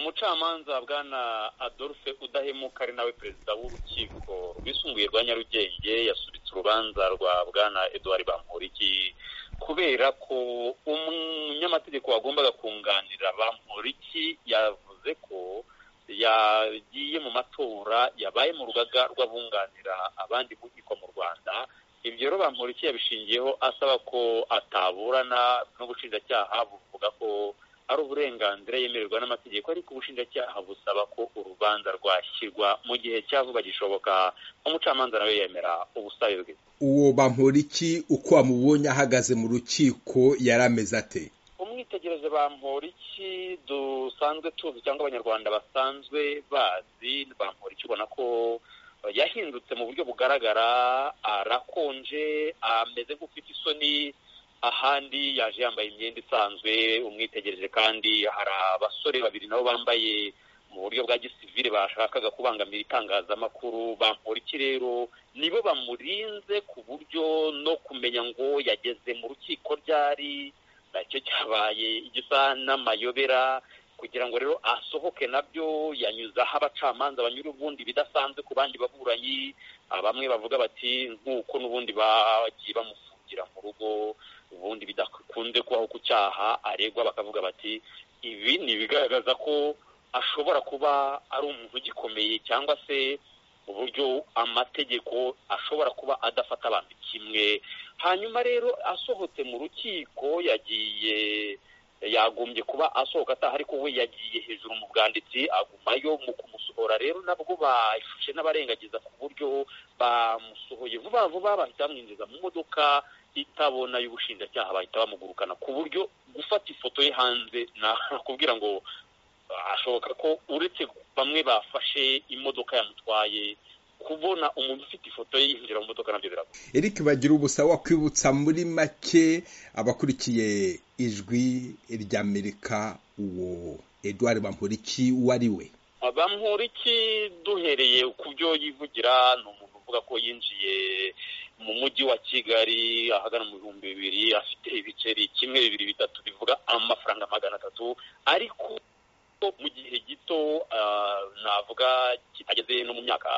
umucamanza bwana adolphe udahemuka ari nawe perezida w'urukiko rwisumbuye rwa nyarugenge yasubitse urubanza rwa bwana eduard bamporiki kubera ko umunyamategeko wagombaga kunganira bamporiki yavuze ko yagiye mu matora yabaye mu rugaga rw'abunganira abandi mu nkiko mu rwanda ibyo rero bamporiki yabishingiyeho asaba ko ataburana n'ubushinjacyaha buvuga ko ari uburenganzira yemererwa n'amategeko ariko ubushinjacyaha busaba ko urubanza rwashyirwa mu gihe cya vuba gishoboka umucamanza nawe yemera ubusabe bwe uwo bamporiki uko wamubonye ahagaze mu rukiko yari ameze ate umwitegereze bamporiki dusanzwe tuzi cyangwa abanyarwanda basanzwe bazi bamporiki ubona ko yahindutse mu buryo bugaragara arakonje ameze nk'ufite isoni ahandi yaje yambaye imyenda isanzwe umwitegereje kandi hari abasore babiri nabo bambaye mu buryo bwa gisivile bashakaga kubangamira itangazamakuru bamporiki rero nibo bamurinze ku buryo no kumenya ngo yageze mu rukiko ryari nacyo cyabaye igisa n'amayobera kugira ngo rero asohoke nabyo yanyuze aho abacamanza banyura ubundi bidasanzwe ku bandi baburanyi bamwe bavuga bati nk'uko n'ubundi bagiye bamufungira mu rugo ubundi bidakunze kubaho ku cyaha aregwa bakavuga bati ibi ni ibigaragaza ko ashobora kuba ari umuntu ugikomeye cyangwa se uburyo amategeko ashobora kuba adafata abantu kimwe hanyuma rero asohotse mu rukiko yagiye yagombye kuba asohoka ataha ariko we yagiye hejuru mu bwanditsi agumayo mu kumusohora rero nabwo bashushe n'abarengagiza ku buryo bamusohoye vuba vuba bahita bamwinjiza mu modoka itabona y'ubushinjacyaha bahita bamugurukana ku buryo gufata ifoto ye hanze nakubwira ngo ashoboka ko uretse bamwe bafashe imodoka yamutwaye kubona umuntu ufite ifoto ye yinjira mu modoka nabyo biragora eric bagira ubusa wakwibutsa muri make abakurikiye ijwi ry'amerika uwo eduard bamporiki wari we bamporiki duhereye ku byo yivugira ni umuntu uvuga ko yinjiye mu mujyi wa kigali ahagana mu bihumbi bibiri afite ibiceri kimwe bibiri bitatu bivuga amafaranga magana atatu ariko mu gihe gito navuga ageze no mu myaka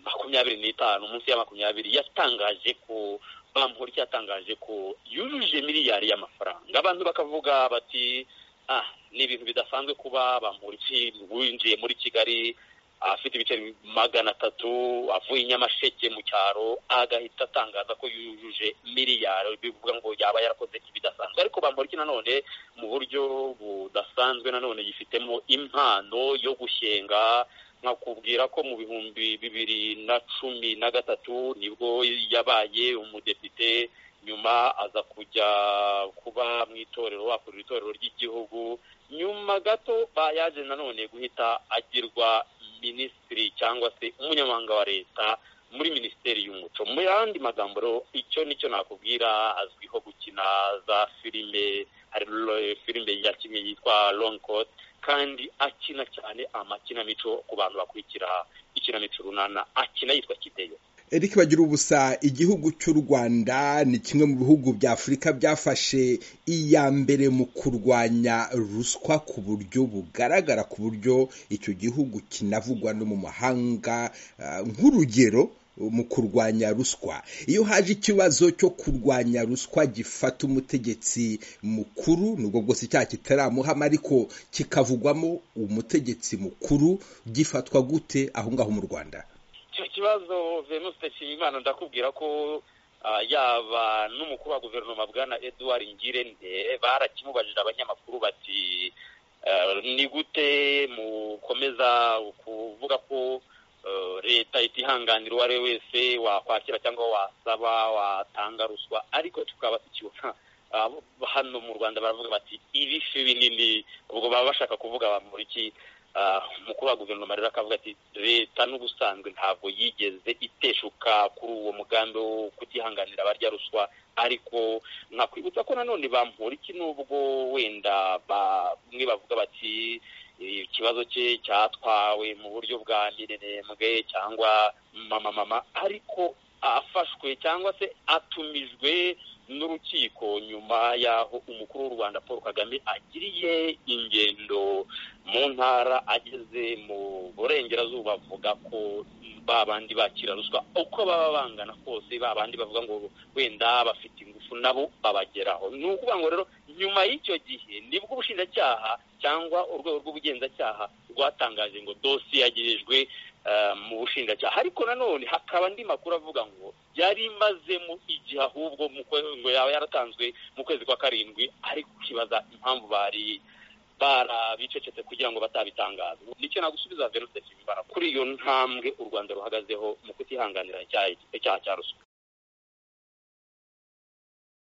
makumyabiri n'itanu munsi ya makumyabiri yatangaje ko bamporiki yatangaje ko yujuje miliyari y'amafaranga abantu bakavuga bati ah ni ibintu bidasanzwe kuba bamporiki winjiye muri kigali afite ibiceri magana atatu avuye inyamasheke mu cyaro agahita atangaza ko yujuje miliyari bivuga ngo yaba yarakoze ibidasanzwe ariko bamporiki nanone mu buryo budasanzwe nanone yifitemo impano yo gushyenga nkakubwira ko mu bihumbi bibiri na cumi na gatatu nibwo yabaye umudepite nyuma aza kujya kuba mu itorero wakorera itorero ry'igihugu nyuma gato yaje nanone guhita agirwa minisitiri cyangwa se umunyamabanga wa leta muri minisiteri y'umuco mu yandi magambo rero icyo nicyo nakubwira azwiho gukina za filime hari filime yakinnye yitwa longcote kandi akina cyane amakinamico ku bantu bakurikira ikinamico runana akina yitwa kiteyo eric bagira ubusa igihugu cy'u rwanda ni kimwe mu bihugu bya afurika byafashe iya mbere mu kurwanya ruswa ku buryo bugaragara ku buryo icyo gihugu kinavugwa no mu mahanga nk'urugero mu kurwanya ruswa iyo haje ikibazo cyo kurwanya ruswa gifata umutegetsi mukuru nubwo bwose icyaha kitaramuhama ariko kikavugwamo umutegetsi mukuru gifatwa gute aho ngaho mu rwanda icyo kibazo venuste nshimiyimana ndakubwira ko yaba n'umukuru wa guverinoma bwana eduard ngirente barakimubajije abanyamakuru bati ni gute mukomeza kuvuga ko leta itihanganira uwo ari we wese wakwakira cyangwa wasaba watanga ruswa ariko tukaba tukibona hano mu rwanda baravuga bati ibifi binini ubwo baba bashaka kuvuga bamuriki umukuru wa guverinoma rero akavuga ati leta n'ubusanzwe ntabwo yigeze iteshuka kuri uwo mugambi wo kutihanganira abarya ruswa ariko nkakwibutsa ko nanone bamporiki nubwo wenda bamwe bavuga bati ikibazo cye cyatwawe mu buryo bwa mirerembwe cyangwa mama mama ariko afashwe cyangwa se atumijwe n'urukiko nyuma y'aho umukuru w'u rwanda paul kagame agiriye ingendo mu ntara ageze mu burengerazuba avuga ko ba bandi bakira ruswa uko baba bangana kose ba bandi bavuga ngo wenda bafite ingufu nabo babageraho ni ukuvuga ngo rero nyuma y'icyo gihe nibwo ubushinjacyaha cyangwa urwego rw'ubugenzacyaha rwatangaje ngo dosiye yagerejwe mu bushinjacyaha ariko nanone hakaba andi makuru avuga ngo yari imazemo igihe ahubwo ngo yaba yaratanzwe mu kwezi kwa karindwi ariko ukibaza impamvu bari barabicecetse kugira ngo batabitangaza nicyo nagusubiza venuste kibibara kuri iyo ntambwe u rwanda ruhagazeho mu kutihanganira icyaha cya ruswa